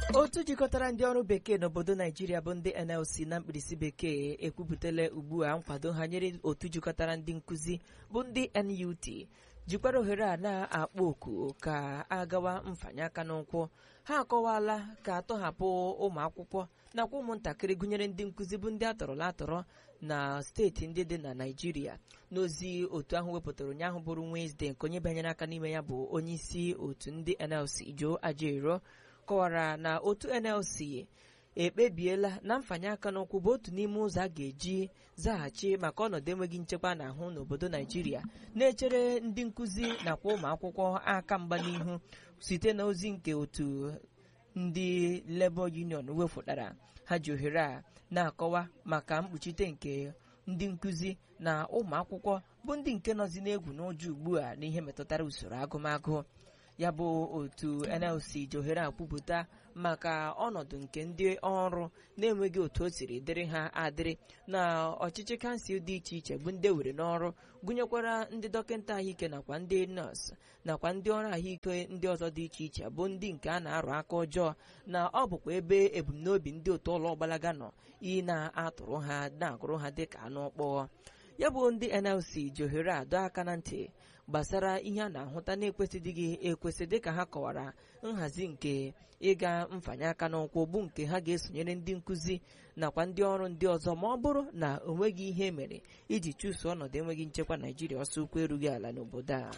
otu jikọtara ndị ọrụ bekee n'obodo naijiria bụ ndị nlc na mkpirisi bekee ekwupụtala ugbu a nkwado ha nyere otu jikọtara ndị nkụzi bụ ndị nut jikwara ohere a na-akpọ oku ka agawa mfanye aka n'ụkwụ ha akọwala ka atọhapụ ụmụ akwụkwọ nakwa ụmụntakịrị gụnyere ndị nkụzi bụ ndị atọrọla atọrọ na steeti ndị dị na naijiria n'ozi otu ahụ wepụtara ụnyaahụ bụrụ Wednesday nke onye banyere aka n'ime ya bụ onye isi otu ndị nlc Joe Ajaero kọwara na otu nlc ekpebiela na mfanye aka n'ụkwụ bụ otu n'ime ụzọ a ga-eji zaghachi maka ọnọdụ enweghị nchekwa na-ahụ n'obodo naijiria na-echere ndị nkụzi nakwa ụmụ akwụkwọ aka mgba n'ihu site na ozi nke otu ndị Labour Union wefụtara ha ji ohere a na-akọwa maka mkpuchite nke ndị nkụzi na ụmụ akwụkwọ bụ ndị nke nọzi n'egwu n'ụjọ ugbu a n'ihe metụtara usoro agụmagụ ya bụ otu NLC ji ohere a kwupụta maka ọnọdụ nke ndị ọrụ na-enweghị otu o siri dịrị ha adịrị na ọchịchị kansụl dị iche iche bụ ndị were n'ọrụ gụnyekwara ndị dọkịta ahụike nakwa ndị nọọsụ nakwa ndị ọrụ ahụike ndị ọzọ dị iche iche bụ ndị nke a na-arụ aka ọjọọ na ọ bụkwa ebe ebumnobi ndị otu ụlọ ọgbalaga nọ ị na-atụrụ ha na-agụrụ ha dịka anụ ọkpọọ ya bụ ndị NLC ji ohere a dọọ aka na ntị gbasara ihe a na-ahụta na-ekwesịdịghị ekwesị dịka ha kọwara nhazi nke ịga mfanye aka n'ụkwụ bụ nke ha ga-esonyere ndị nkụzi nakwa ndị ọrụ ndị ọzọ ma ọ bụrụ na o nweghị ihe mere iji chụso ọnọdụ enweghị nchekwa Naijiria ọsọ ụkwụ erughị ala n'obodo a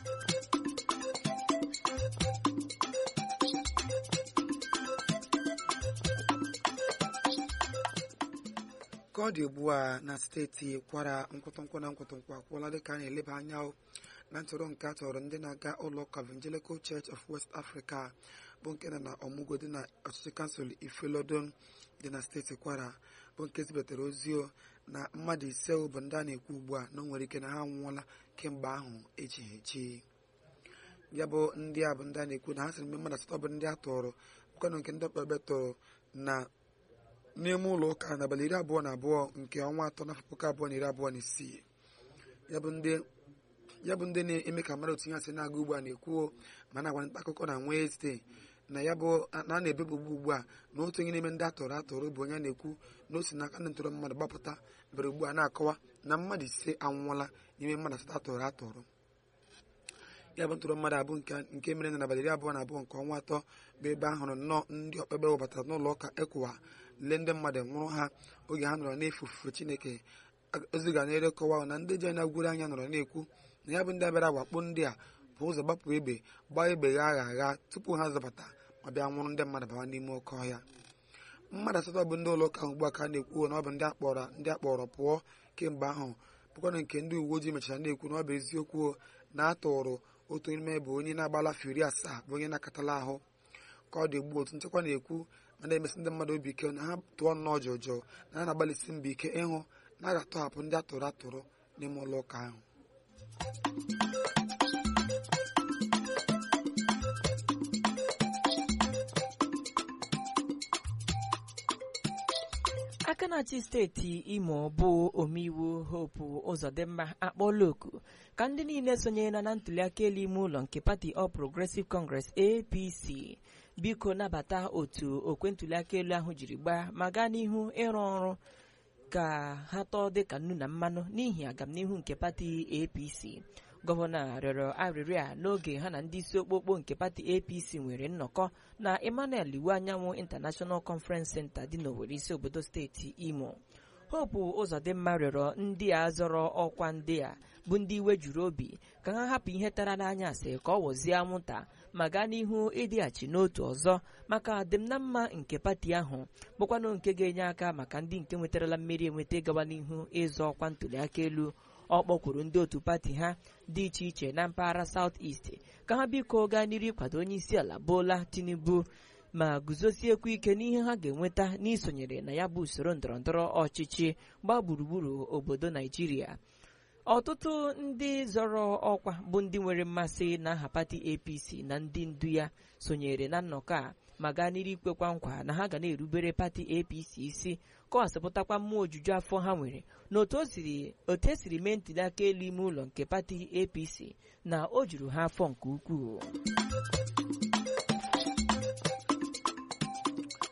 ka ọ dị ugbu a na steeti kwara nkwụtụnkwụ na nkwụtụnkwụ akwụọla dịka a na-eleba anya na ntụrụ nke a tọrọ ndị na-aga ụlọ ụka Evangelical Church of West Africa bụ nke nọ na ọmụgwọ dị na ọchịchị kansụl Ifelodon dị na steeti kwara bụ nke zibatara ozi na mmadụ ise bụ ndị a na-ekwu ugbu a na o nwere ike na ha anwụọla kemgbe ahụ echighị echi ya bụ ndị a bụ ndị a na-ekwu na ha sịrị mgbe mmadụ asatọ bụ ndị a tọrọ bụkwanụ nke ndị ọkpọrọbe tọrọ na n'ime ụlọ ụka n'abalị iri abụọ na abụọ nke ọnwa atọ n'afọ puku abụọ na iri abụọ na isii ya bụ ndị na-eme ka mmadụ tinye asị na-aga ugbu a na-ekwu ma na-agwa nta akụkọ na Wednesday na ya bụ na a na-ebebugbu ugbu a na otu onye n'ime ndị atọrọ atọrọ bụ onye na-ekwu na o si n'aka ndị ntọrọ mmadụ gbapụta bere ugbu a na-akọwa na mmadụ ise anwụọla n'ime mmadụ asatọ atọrọ atọrọ ya bụ ntụrụ mmadụ abụ nke mere na n'abalị iri abụọ na abụọ nke ọnwa atọ bụ ebe a hụrụ nnọọ ndị ọkpekpe webatara n'ụlọ ụka ekụwa lee ndị mmadụ nwụrụ ha oge ha nọrọ na-efe ofufe chineke ozi ga na-ere kọwa na ndị ji anya gwuru anya nọrọ na-ekwu na ya bụ ndị abịara wakpo ndị a bụ ụzọ gbapụ egbe gbaa egbe gha agha agha tupu ha zọbata ma bịa nwụrụ ndị mmadụ bawa n'ime oke ọhịa mmadụ asatọ bụ ndị ụlọ ụka ugbu a ka a na-ekwu na ọ bụ ndị akpọrọ ndị akpọrọ pụọ kemgbe ahụ bụkwana nke ndị uwe ojii mechara na-ekwu na ọ bụ eziokwu na a tụrụ otu n'ime bụ onye na-agbala afọ iri asaa bụ onye na-akatala ahụ ka ọ dị ugbu otu nchekwa na-ekwu ma na-emesi ndị mmadụ obi ike na ha tụọ nnọọ jọjọ na ha na-agbalịsi mbọ ike ịhụ na a ga-atọhapụ ndị atụrụ atụrụ n'ime ụlọ ụka ahụ aka na-achị steeti imo bụ omeiwu hope ụzọdịmma akpọọla oku ka ndị niile sonyere na ntuliaka elu ime ụlọ nke pati All Progressive Congress APC biko nabata otu okwe ntuliaka elu ahụ jiri gbaa ma gaa n'ihu ịrụ ọrụ ka ha tọọ dịka nnu na mmanụ n'ihi agamnihu nke pati APC gọvanọ rịọrọ arịrịọ a n'oge ha na ndị isi okpokpo nke pati APC nwere nnọkọ na Emmanuel Iwu Anyanwụ International Conference Center dị n'Owerri isi obodo steeti Imo Hope Ụzọdịmma rịọrọ ndị a zọrọ ọkwa ndị a bụ ndị iwe juru obi ka ha hapụ ihe tara n'anya asị ka ọ wọzie anwụnta ma gaa n'ihu ịdịghachi n'otu ọzọ maka adịm na mma nke pati ahụ bụkwanụ nke ga-enye aka maka ndị nke nwetarala mmeri enweta gawa n'ihu ịzọ ọkwa ntuliaka elu ọ kpọkwuru ndị otu pati ha dị iche iche na mpaghara South East ka ha biko gaa n'iru ịkwado onye isi ala Bola Tinubu ma guzosiekwu ike n'ihe ha ga-enweta n'isonyere na ya bụ usoro ndọrọndọrọ ọchịchị gbaa gburugburu obodo Naijiria ọtụtụ ndị zọrọ ọkwa bụ ndị nwere mmasị na aha pati APC na ndị ndu ya sonyere na nnọkọ a ma gaa n'iru ikwekwa nkwa na ha ga na-erubere pati APC isi kọwasịpụtakwa mmụọ ojuju afọ ha nwere na otu esiri mee ntụliaka elu ime ụlọ nke pati APC na o juru ha afọ nke ukwuu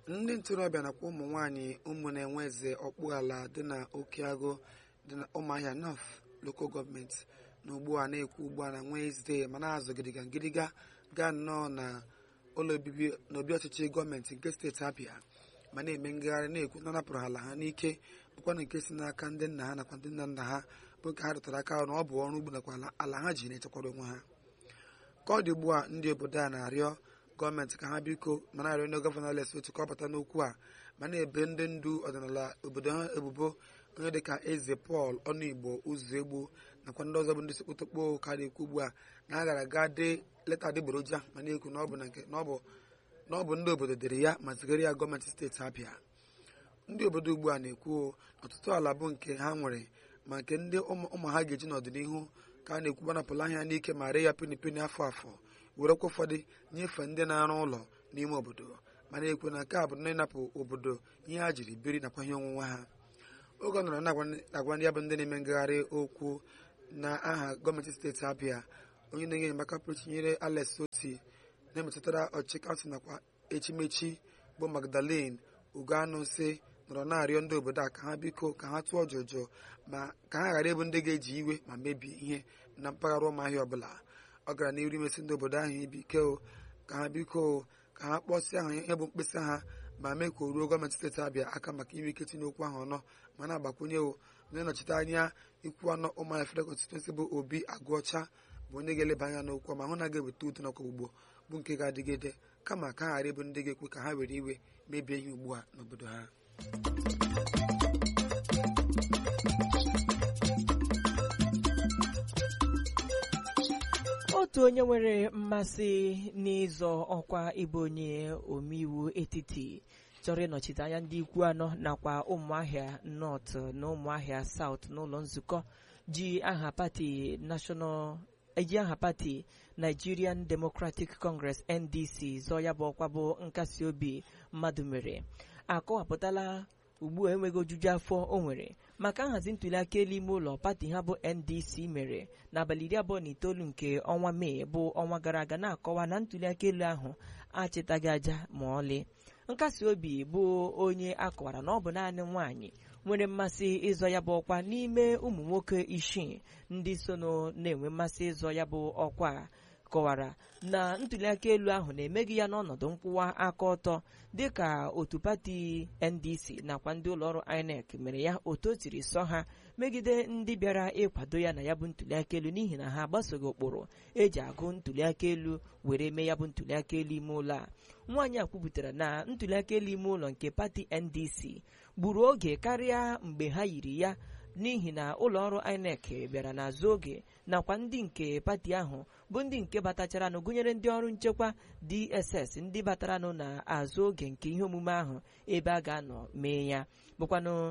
ndị ntorobịa nakwa ụmụ nwaanyị ụmụ na-enwe eze ọkpụ ala dị na okeagụ dị na ụmụahịa north local gọọmenti na ugbu a na-ekwu ugbu a na Wednesday ma na-azụ gidiga ngịdịga gaa nnọọ na ụlọ obibi na obi ọchịchị gọọmenti nke steeti Abịa ma na-eme ngagharị na-ekwu na napụrụ ala ha n'ike bụkwana nke si n'aka ndị nna ha nakwa ndị nna nna ha bụ nke ha rụtara aka na ọ bụ ọrụ ugbo nakwa ala ha ji na-echekwara onwe ha ka ọ dị ugbu a ndị obodo a na-arịọ gọọmenti ka ha biko ma na-arịọ ndị gọvanọ Lesotho ka ọ bata n'okwu a ma na-ebe ndị ndu ọdịnala obodo ha ebubo onye dịka eze Pọl Ọnụigbo ụzọ egbu nakwa ndị ọzọ bụ ndị sekpotokpo ka na-ekwu ugbu a na a gara aga dee leta adịgboroja ma na-ekwu na ọ bụ na ọ bụ ndị obodo dere ya ma zigara ya gọọmenti steeti Abịa ndị obodo ugbu a na-ekwu ọtụtụ ala bụ nke ha nwere ma nke ndị ụmụ ha ga-eji n'ọdịnihu ka a na-ekwu gbanapụla ahịa n'ike ma ree ya peni peni afọ afọ werekwa ụfọdụ nyefee ndị na-arụ ụlọ n'ime obodo ma na-ekwu na nke a bụ na ịnapụ obodo ihe ha jiri biri nakwa ihe onwunwe ha oge ọ nọrọ na-agwa ndị ya bụ ndị na-eme ngagharị okwu na aha gọọmenti steeti Abịa onye na-enye enyemaka pụrụ tinyere Alex Oti na-emetụtara ọchịchị kansụl nakwa echimechi bụ Magdalene Ugoanụsị nọrọ na-arịọ ndị obodo a ka ha biko ka ha tụọ jụjụ ma ka ha ghara ịbụ ndị ga-eji iwe ma mebie ihe na mpaghara ụmụahịa ọbụla ọ gara n'iru imesi ndị obodo ahụ ibi ike ka ha biko ka ha kpọsịa ha ihe bụ mkpesa ha ma mee ka o ruo gọọmenti steeti Abịa aka maka ime ike tinye okwu ahụ ọnọ ma na-agbakwunye onye nnọchite anya ikwu anọ ụmụahịa federal constituency bụ Obi Agụọcha bụ onye ga-eleba anya n'okwu ma hụ na ga-eweta udo nakwa ogbugbo bụ nke ga-adịgide kama ka ha ghara ịbụ ndị ga-ekwe ka ha were iwe mebie ihe ugbu a n'obodo ha otu onye nwere mmasị n'ịzọ ọkwa ịbụ onye omeiwu etiti chọrọ ịnọchite anya ndị ikwu anọ nakwa ụmụahịa nọt na ụmụahịa saut n'ụlọ nzukọ ji aha pati national eji aha pati nigerian democratic congress ndc zọọ ya bụ ọkwa bụ nkasi obi mmadụ mere akọwapụtala ugbu a enweghị ojuju afọ o nwere maka nhazi ntụliaka elu ime ụlọ pati ha bụ ndc mere n'abalị iri abụọ na itoolu nke ọnwa mee bụ ọnwa gara aga na-akọwa na ntụliaka elu ahụ achịtaghị aja ma ọlị nkasi obi bụ onye akọwara na ọ bụ naanị nwaanyị nwere mmasị ịzọ ya bụ ọkwa n'ime ụmụ nwoke isii ndị so na-enwe mmasị ịzọ ya bụ ọkwa kọwara na ntụliaka elu ahụ na-emeghị ya n'ọnọdụ nkwụwa aka ọtọ dịka otu pati ndc nakwa ndị ụlọọrụ inec mere ya otu o tiri sọ ha megide ndị bịara ịkwado ya na ya bụ ntụliaka elu n'ihi na ha agbasoghị ụkpụrụ eji agụ ntụliaka elu were mee ya bụ ntụliaka elu ime ụlọ a nwaanyị a kwupụtara na ntụliaka elu ime ụlọ nke pati ndc gburu oge karịa mgbe ha yiri ya n'ihi na ụlọọrụ inec bịara n'azụ oge nakwa ndị nke pati ahụ bụ ndị nke batacharanụ gụnyere ndị ọrụ nchekwa dss ndị bataranụ n'azụ oge nke ihe omume ahụ ebe a ga-anọ mee ya bụkwanụ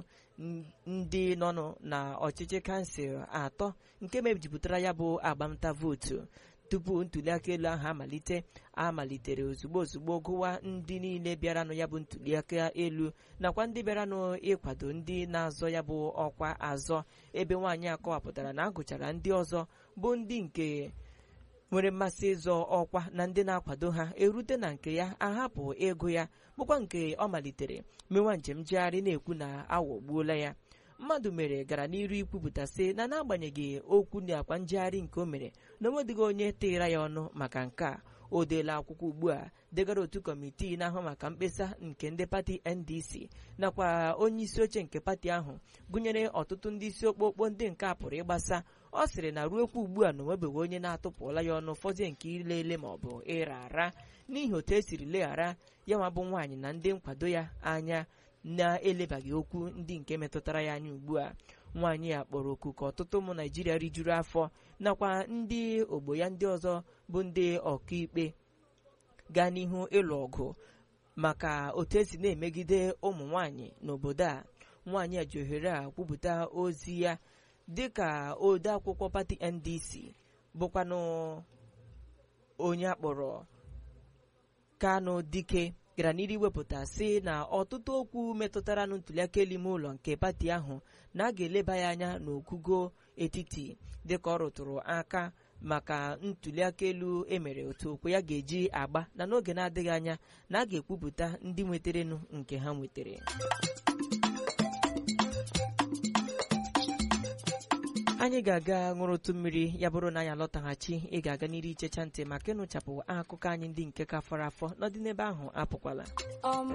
ndị nọnụ na ọchịchị kansụl atọ nke mejupụtara ya bụ agbamta vootu tupu ntụliaka elu ahụ amalite amalitere ozugbo ozugbo gụwa ndị niile bịaranụ ya bụ ntụliaka elu nakwa ndị bịaranụ ịkwado ndị na-azọ ya bụ ọkwa azọ ebe nwaanyị akọwapụtara na agụchara ndị ọzọ bụ ndị nke nwere mmasị ịzọ ọkwa na ndị na-akwado ha erute na nke ya ahapụ ego ya bụkwa nke ọ malitere mewa njem njegharị na-ekwu na aghọgbuola ya mmadụ mere gara n'iru ikwupụta sị na n'agbanyeghị okwu na akwa njegharị nke o mere na onwedịghị onye tịra ya ọnụ maka nke a o deela akwụkwọ ugbu a degara otu kọmitii na-ahụ maka mkpesa nke ndị pati ndc nakwa onye isi oche nke pati ahụ gụnyere ọtụtụ ndị isi okpokpo ndị nke a pụrụ ịgbasa ọ sịrị na ruokwa ugbu a na onwebeghị onye na-atụpụla ya ọnụ fọzie nke ilele ma ọ bụ ịra ara n'ihi otu esiri leghara ya nwa bụ nwaanyị na ndị nkwado ya anya na-elebaghị okwu ndị nke metụtara ya anya ugbu a nwaanyị a kpọrọ oku ka ọtụtụ ụmụ naijiria rijuru afọ nakwa ndị ogbo ya ndị ọzọ bụ ndị ọkaikpe gaa n'ihu ịlụ ọgụ maka otu esi na-emegide ụmụ nwaanyị n'obodo a nwaanyị a ji ohere a kwupụta ozi ya dịka ode akwụkwọ pati ndc bụkwanụ onye akpọrọ kano dike gara n'iru iwepụta sị na ọtụtụ okwu metụtara na ntụliaka elu ime ụlọ nke pati ahụ na a ga-eleba ya anya n'ogugo etiti dịka ọ rụtụrụ aka maka ntuliaka elu emere otu okwu ya ga-eji agba na n'oge na-adịghị anya na a ga-ekwupụta ndị nweterenụ nke ha nwetere anyị ga-aga ṅụrụtụ mmiri ya bụrụ na anyị alọtaghachi ị ga-aga n'iri ichecha ntị maka ịnụchapụ akụkọ anyị ndị nke ka fọrọ afọ n'ọdị n'ebe ahụ apụkwala